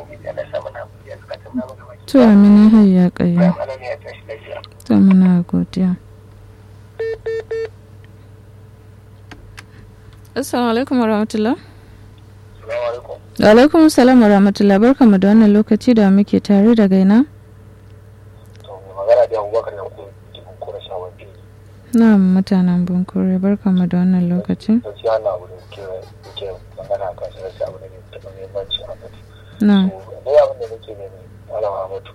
ubangiji Allah ya sa mana hakuri a zukatan namu gaba ki to amina hayya kayya bayan Allah ne ya tashi lafiya to muna godiya assalamu alaikum warahmatullah assalamu alaikum wa alaikum assalam warahmatullah barkamu da wannan lokaci da muke tare da gaina to mai magana da Abubakar nan ko cikin kora shawar fili na mutanen bunkure barkamu da wannan lokaci gaskiya na abu da muke muke magana kan shi gaskiya abu da ne da muhimmanci a mutu na to ne abin da nake ne malama mutu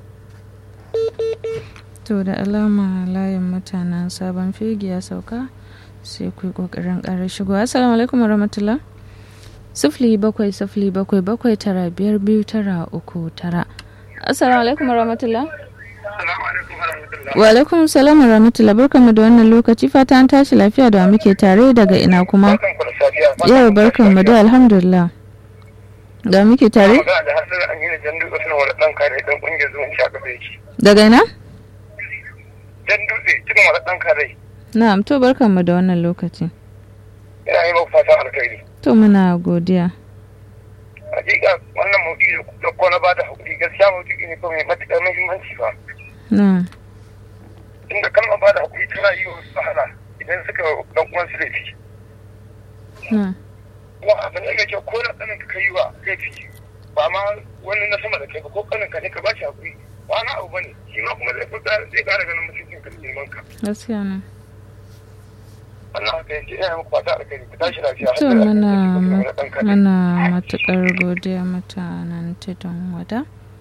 to da alama layin mutanen sabon fegi ya sauka sai ku yi kokarin ƙarar shigo assalamu alaikum warahmatullah sifili bakwai sifili bakwai bakwai tara biyar biyu tara uku tara assalamu alaikum warahmatullah assalamu alaikum warahmatullahi wa alaikum salam warahmatullah barkamu da wannan lokaci fata an tashi lafiya da wa muke tare daga ina kuma barkan ku da safiya yau barkamu da alhamdulillah da wa muke tare magana da hasar an yi da jan dutse suna wani ɗan kare ɗan ƙungiyar zuwan shaka bai yake daga ina jan dutse cikin wani ɗan kare na'am to barkamu da wannan lokaci yana yi maku fatan alkhairi to muna godiya hakika wannan maudu'i da ko na bada hakuri gaskiya maudu'i ne ko mai matuƙar muhimmanci fa na inda kalmar bada hakuri tana yi wa wasu wahala idan suka dan uwan su laifi na kuma abin da mai kyau ko na tsanin ka yi wa laifi ba ma wani na sama da kai ba ko kanin ka ne ka ba shi hakuri ba na abu bane shi ma kuma zai fita zai ƙara ganin mutuncin ka da girman ka gaskiya ne wannan haka yake ina muku fata alkhairi ku tashi lafiya to har da muna wani ɗan kare muna matuƙar godiya mutanen tudun wada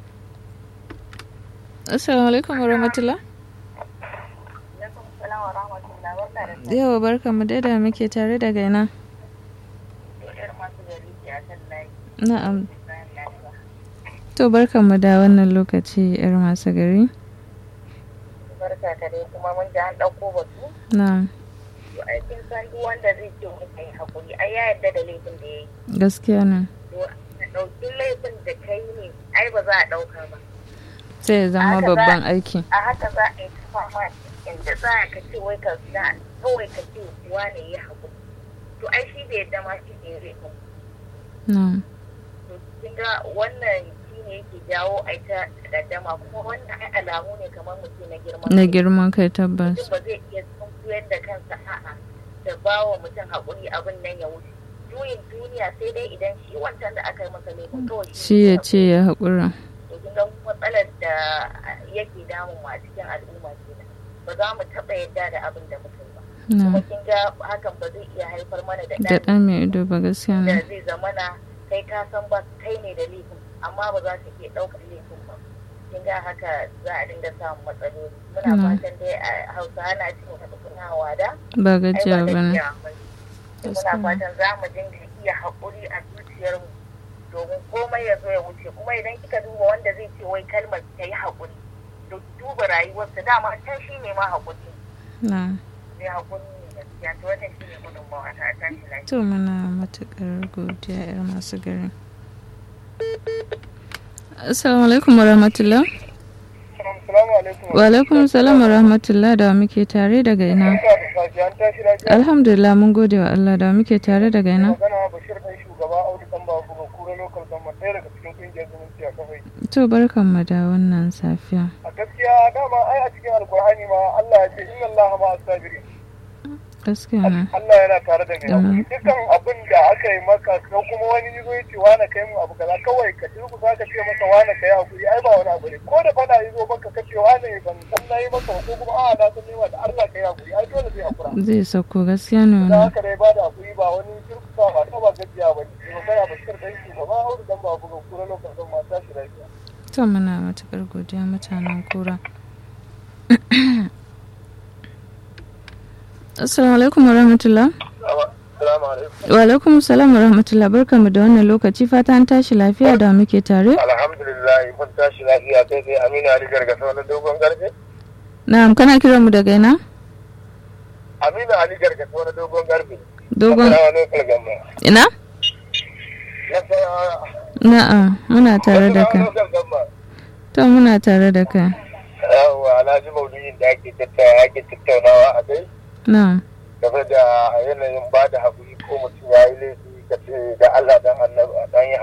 assalamu alaikum warahmatullah yawa barkamu dai da muke tare da gaina na'am to barkamu da wannan lokaci yar masu gari barka ka dai kuma mun ji an ɗauko batu na'am to ai kin san duk wanda zai ce wani kai hakuri ai ya yarda da laifin da yayi gaskiya ne to ka ɗauki laifin da kai ne ai ba za a ɗauka ba sai ya zama Haka za- babban aiki a haka za a yi ta fama inda za ka ce wai ka za kawai ka ce wane ya hakuri to ai shi bai yarda ma shi ne laifin na'am to kin ga wannan shi ne yake jawo ai ta daddama kuma wannan ai alamu ne kamar mutum na girman na kai. girman kai tabbas mutum ba zai iya sunkuyar da kansa a'a da ba wa mutum haƙuri abin nan ya wuce juyin duniya sai dai idan shi wancan da aka yi masa laifin kawai shi ya ce ya haƙura to kin ga matsalar da yake damun mu a cikin al'umma kenan ba za mu taɓa yadda da abin da mutum ba kuma na kin ga hakan ba zai iya haifar mana da da ɗan ɗan mai ido ba gaskiya da ne zai zamana kai ka san ba kai ne da laifin amma ba za ka iya ɗaukar laifin ba kin ga haka za a dinga samun matsaloli muna Mm. fatan dai a hausa ana cikin wata kuna wada ba ai gajiya ba ba ne gajiya ba ne. muna Gaskiya. fatan za mu dinga iya haƙuri a zuciyarmu domin komai ya zo ya wuce kuma idan kika duba wanda zai ce wai kalmar ta yi haƙuri to duba rayuwarsa dama can shi ne ma haƙuri na ne haƙuri ne gaskiya to wannan shi ne gudunmawa ta a tashi lafiya to muna matuƙar godiya yar masu gari assalamu alaikum warahmatullah Assalamu alaikum. wa alaikum salam warahmatullah da wa muke tare daga ina Barka da safiya an tashi lafiya. alhamdulillah mun gode wa Allah da wa muke tare daga ina magana bashir ɗan shugaba audu ɗan babu ga kura local government ɗaya daga cikin ƙungiyar zumunci a kafai to barkanmu da wannan safiya a gaskiya dama ai a cikin alkur'ani ma Allah ya ce inna Allah ma asabiri gaskiya ne Allah yana tare da mai Mm. hakuri dukkan abin da aka yi maka ko kuma wani yazo ya ce wani kai mu abu kaza kawai ka turku za ka ce masa wani kai hakuri ai ba wani abu ne ko da fada yazo maka ka ce wani ban san nayi maka ba, ko kuma a'a na san nema da Allah kai hakuri ai dole zai hakura zai sauko gaskiya ne da wannan haka dai ba da hakuri ba wani turkusa ba ta ba gajiya ba ne magana bashir ɗan shugaba audu ɗan babu ga kura local government tashi lafiya to muna matuƙar godiya mutanen kura assalamu alaikum warahmatullah Assalamu alaikum. wa alaikum salam warahmatullah barkanmu da wannan lokaci fata an tashi lafiya da wa muke tare Alhamdulillah mun tashi lafiya kai sai Aminu Ali Gargasa wani dogon garfe. na'am kana kiran mu daga ina Aminu Ali Gargasa wani dogon garfe. dogon Nasarawa local government. ina Nasarawa na'am muna tare da kai local government. to muna tare da kai Yawwa Alhaji Maulidin da ake tattauna ake tattaunawa a kai na'am game da yanayin ba da haƙuri ko mutum ya yi laifi ka ce da Allah dan annabi dan yi